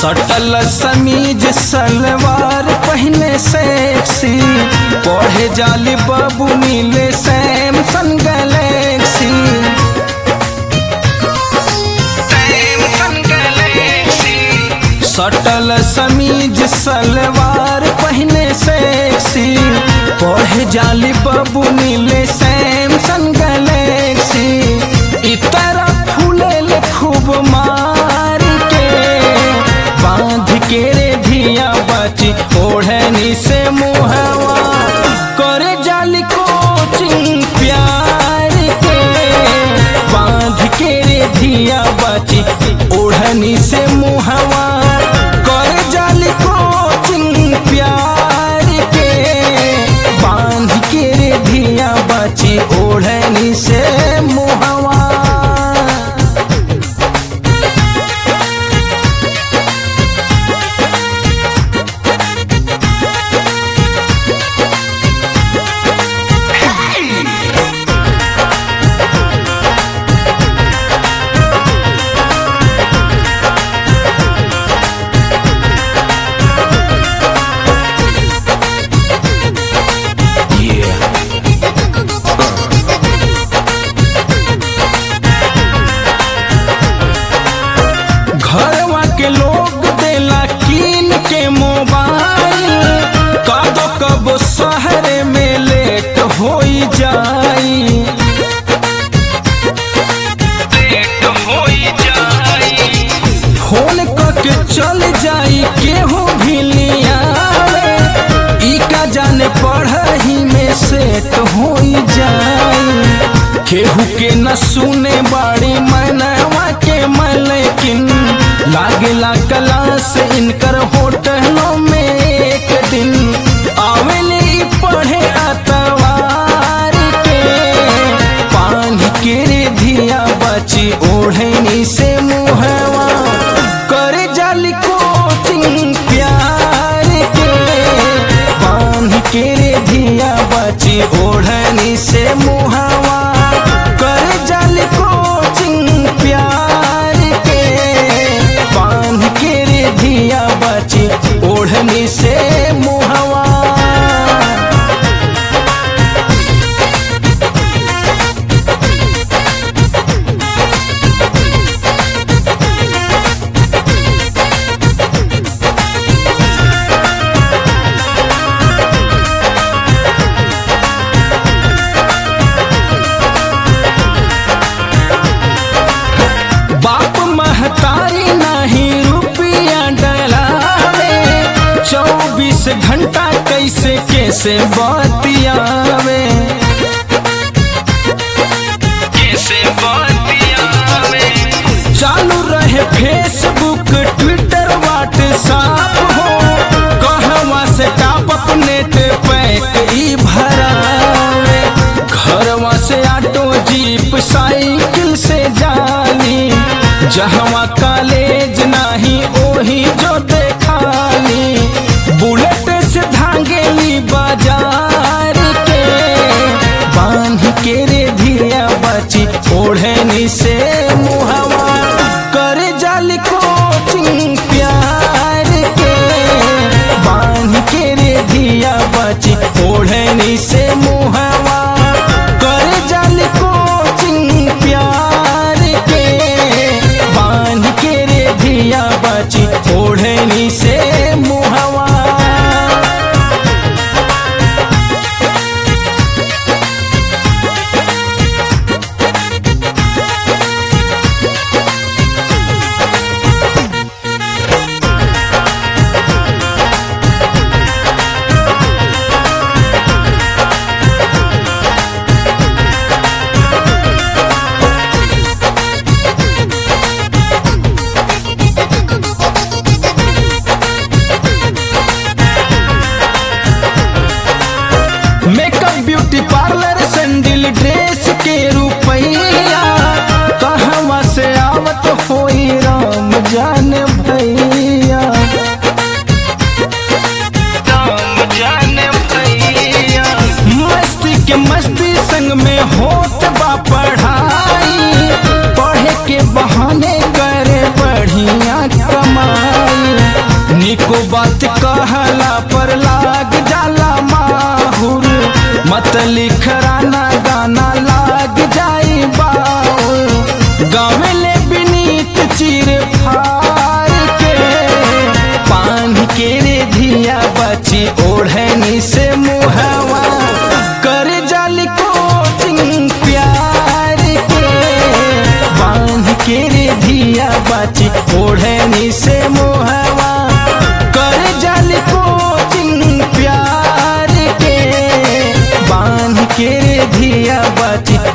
सटल समीज सलवार पहने सेक्सी पढ़े जाली बाबू नीले सैमसंग गैलेक्सी सटल समीज सलवार पहने सेक्सी पढ़े जाली बाबू नीले सैमसंग गैलेक्सी इतरा फूले खूब मार के बांध के रे धिया बची ओढ़नी से मुहवा करे जाली कोचिंग प्यार के बांध के रे धिया बची ओढ़नी से मुहवा करे जाली कोचिंग प्यार के बांध के रे धिया बची ओढ़नी से मुहवा घरवा के लोग देला कीन के मोबाइल कादो कब शहर में लेट होई जाई फोन करके चल जाई केहू भी लियावे ई का जाने पढ़ही में सेट होई जाई केहू के न सुने बाड़ी मनवा के मलेकिन लागेला क्लास इनकर होटलों में एक दिन आवेले ई पढ़े अतवार के पानी के रे धिया बची ओढ़नी से मुहवा करे जाली कोचिंग प्यार के बांध के रे धिया बची ओढ़नी से मुहवा करे जाली कोचिंग प्यार के बांध के रे धिया बची ओढ़नी से मुहवा बाप महतारी नहीं रुपया डलावे चौबीस घंटा कैसे कैसे बतियावे कैसे बतियावे चालू रहे फेसबुक ट्विटर व्हाट्सएप हो कहवा से टॉप अप नेट पैक ई भरावे घरवा से ऑटो जीप साइकिल से जाली जहवा कॉलेज नाही ओही जो देखाली बुलेट से धांगेली बाजार के बांध के रे धिया बची ओढ़नी से मुहवा करे जाली कोचिंग प्यार के बांध के रे धिया बची ओढ़नी से मुहवा करे जाली कोचिंग प्यार के बांध के रे धिया बची ओढ़नी से मुहवा makeup beauty parlour sandal dress के रुपैया कहवा से आवत होई राम जान भैया राम जान भैया मस्ती के मस्ती संग में होत बा पढ़ाई पढ़े के बहाने करे बढ़िया कमाई धिया बाची ओढ़नी से मोहवा कर जाल कोचिंग प्यार के बांध के धिया बाची